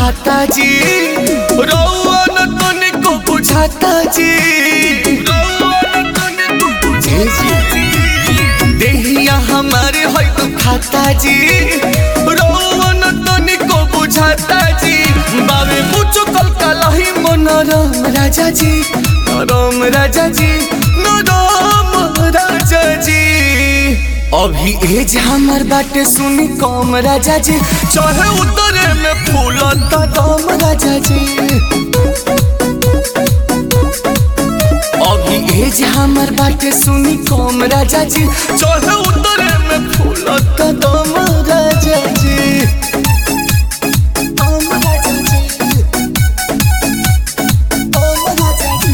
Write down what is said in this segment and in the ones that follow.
खाता जी रउआ न तनिको बुझाता जी रउआ न तनिको बुझाता जी देहिया हमारे है तो खाता जी रउआ न तनिको बुझाता जी बाबे मुझो कल कलही मनोरम राजा जी नरम राजा जी नरम राजा जी अभी एज हमर बाटे सुनी कम राजा जी चढ़े उतरे में फूलता दम राजा जी अभी एज हमर बाटे सुनी कम राजा जी चढ़े उतरे में फूलता दम राजा जी दम राजा जी दम राजा जी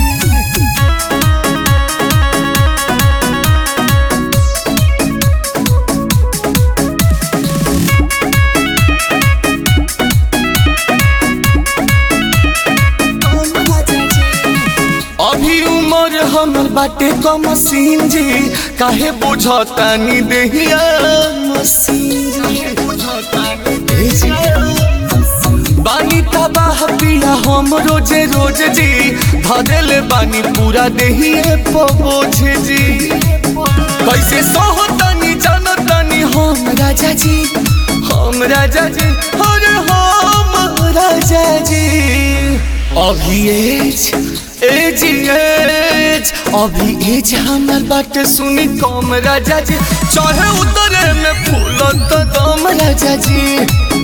अभी उम्र हमर बाटे कम सीन जी काहे बुझतानी देहिया मसीन जी ए जी। बानी तबाह पिया हम रोजे रोज जी धरेले बानी पूरा देहिए पबोझ जी कैसे सोहतानी जानतानी हम राजा जी हम राजा जी अरे हम राजा जी अभी एज एज एज अभी एज हमर बाटे सुनी कम राजा जी चढ़े उतरे में फूल तो दम राजा जी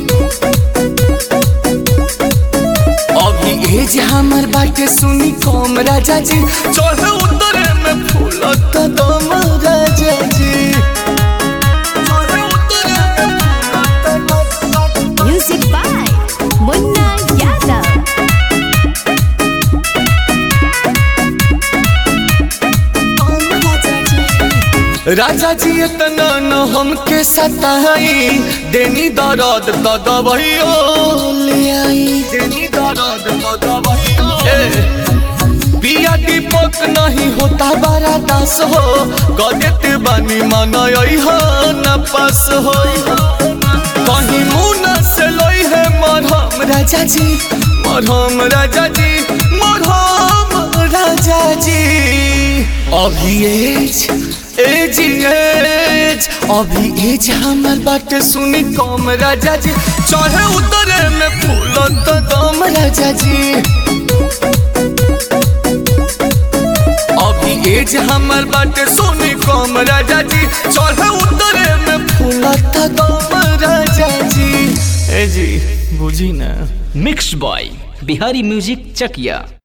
अभी एज हमर बाटे सुनी कम राजा जी चढ़े उतरे में फूल तो दम राजा जी चढ़े उतरे में फूल तो दम Music by Munna Yadav. राजा जी इतना न हमके सताई देनी दर्द तो दबइयो ले आई देनी दर्द तो दबइयो पिया दीपक नहीं होता बड़ा दास हो गदेत बानी मनई हो न पास हो कहीं मुना से लई है मरहम राजा जी मरहम राजा जी मरहम राजा जी अभी एज एज एज अभी एज हमर बाटे सुनी कम राजा जी चढ़े उतरे में फूल तो दम राजा जी अभी एज हमर बाटे सुनी कम राजा जी चढ़े उतरे में फूल तो दम राजा जी ए जी बुझी ना मिक्स्ड बॉय बिहारी म्यूजिक चकिया